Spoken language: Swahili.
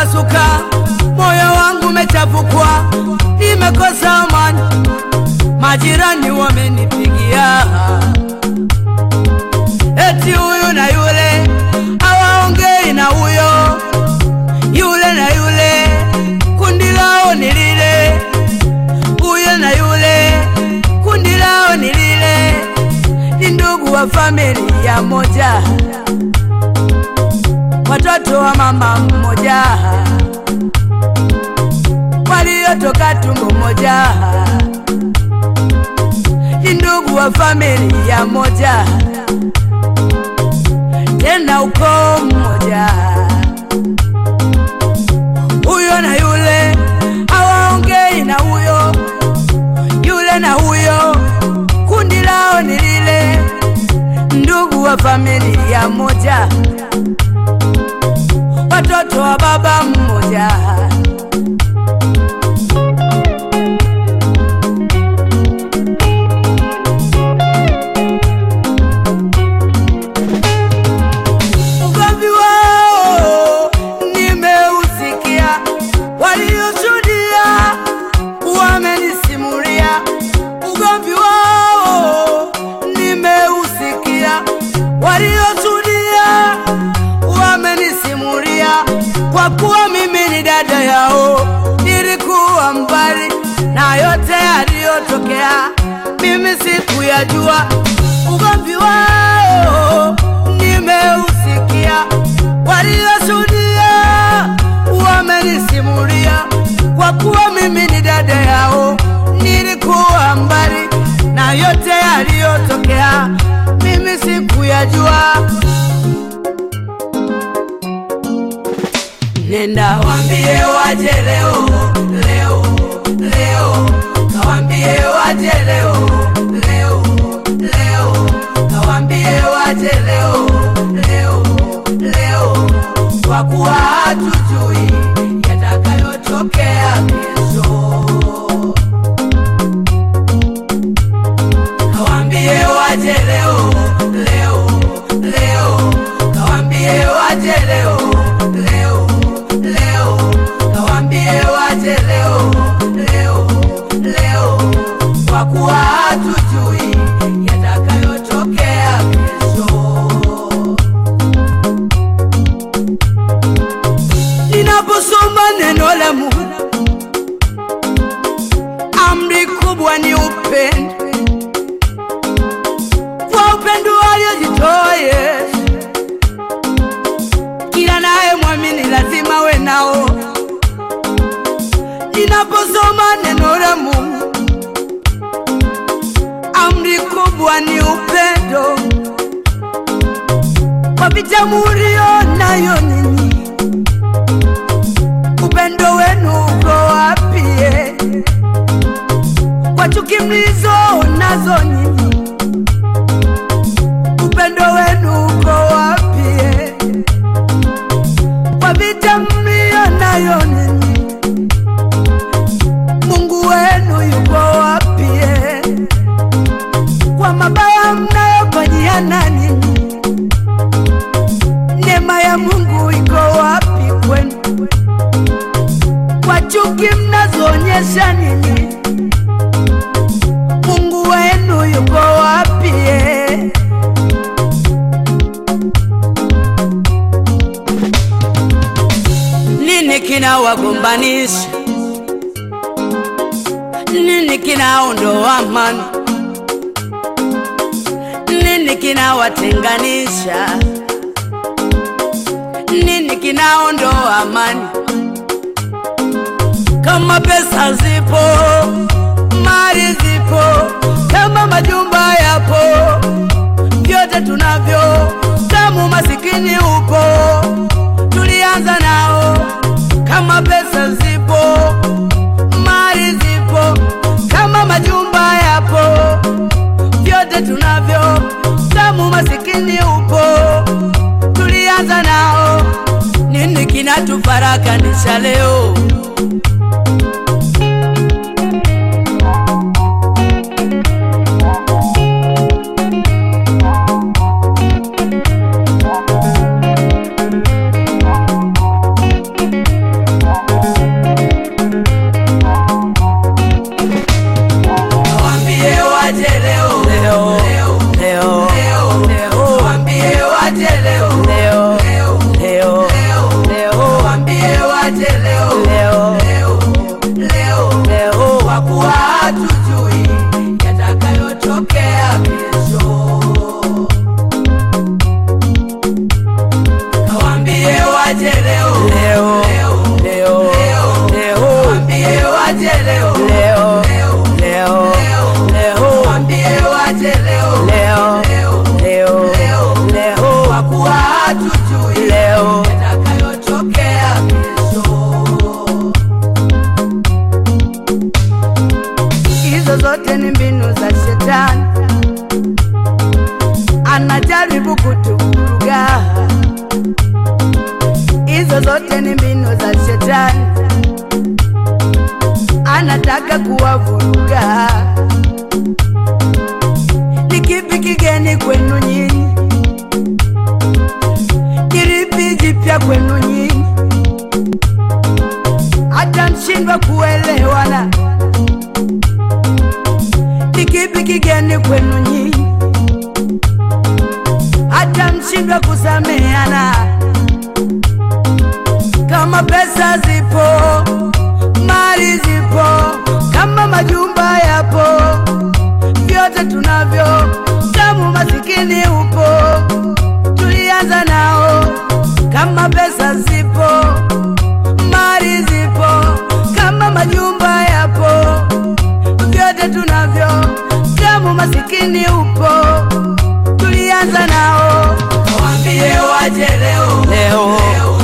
umepasuka, moyo wangu umechafukwa, nimekosa amani, majirani wamenipigia eti huyu na yule hawaongei na huyo, yule na yule kundi lao ni lile, huyo na yule kundi lao ni lile, ni ndugu wa familia moja, watoto wa mama mmoja, waliotoka tumbo moja, ni ndugu wa familia moja, tena ukoo mmoja. Huyo na yule hawaongei na huyo, yule na huyo kundi lao ni lile, ndugu wa familia moja, watoto wa baba mmoja. Ugomvi wao nimeusikia, walioshuhudia wamenisimulia. Ugomvi wao nimeusikia, walioshuhudia wamenisimulia. Kwa kuwa mimi ni dada yao, nilikuwa mbali na yote yaliyotokea, mimi sikuyajua. Ugomvi wao nimeusikia, walioshuhudia wamenisimulia. Kwa kuwa mimi ni dada yao, nilikuwa mbali na yote yaliyotokea, mimi sikuyajua. Nenda wambie waje leo leo leo, kawambie waje leo leo leo, kawambie waje leo leo leo, kwa kuwa hatujui yatakayotokea kesho. Kawambie waje leo leo leo, kawambie waje leo leo leo, kawambie waje leo leo leo, kwa kuwa hatujui yatakayotokea kesho. Ninaposoma neno la Mungu, amri kubwa ni upendo kwa upendo aliyojitoa Yesu. Kila naye mwamini lazima we nao. Ninaposoma neno la Mungu, amri kubwa ni upendo kwa vita mulio nayo ninyi. Upendo wenu uko wapi? eh? Kwa chuki mlizo nazo nyinyi upendo wenu uko wapi? eh? Kwa vita mlio nayo ninyi, Mungu wenu yuko wapi? eh? Kwa mabaya mnayofanyiana ninyi, neema ya Mungu iko wapi kwenu? Kwa chuki mnazoonyesha ninyi, Mungu wenu yuko wapi? eh? Nini kinawagombanisha? Nini kinaondoa amani? Nini kinawatenganisha? Nini kinaondoa amani? Kama pesa zipo, mali zipo, kama majumba yapo, vyote tunavyo, kama umasikini upo, tulianza nao. Kama pesa zipo, mali zipo, kama majumba yapo, vyote tunavyo, kama umasikini upo, tulianza nao. Nini kinatufarakanisha leo? waje leo leo leo leo leo kwa kuwa hatujui yatakayotokea kesho. Kawambie waje leo leo leo leo leo leo Kawambie waje leo leo leo leo leo leo Kawambie waje leo leo leo leo leo leo kwa kuwa hatujui leo yatakayotokea kesho. hizo zote ni mbinu za shetani, anajaribu kutuvuruga. Hizo zote ni mbinu za shetani, anataka kuwavuruga. Ni kipi kigeni kwenu nyinyi? Kilipi jipya kwenu nyinyi? Hata mshindwa kuelewana ni kipi kigeni kwenu nyinyi, hata mshindwa kusameana? Kama pesa zipo, mali zipo, kama majumba yapo, vyote tunavyo, damu masikini upo, tulianza nao. Kama pesa zipo, mali zipo, kama majumba yapo vyote tunavyo, damu masikini upo, tulianza nao. Kawambie waje leo Leo, leo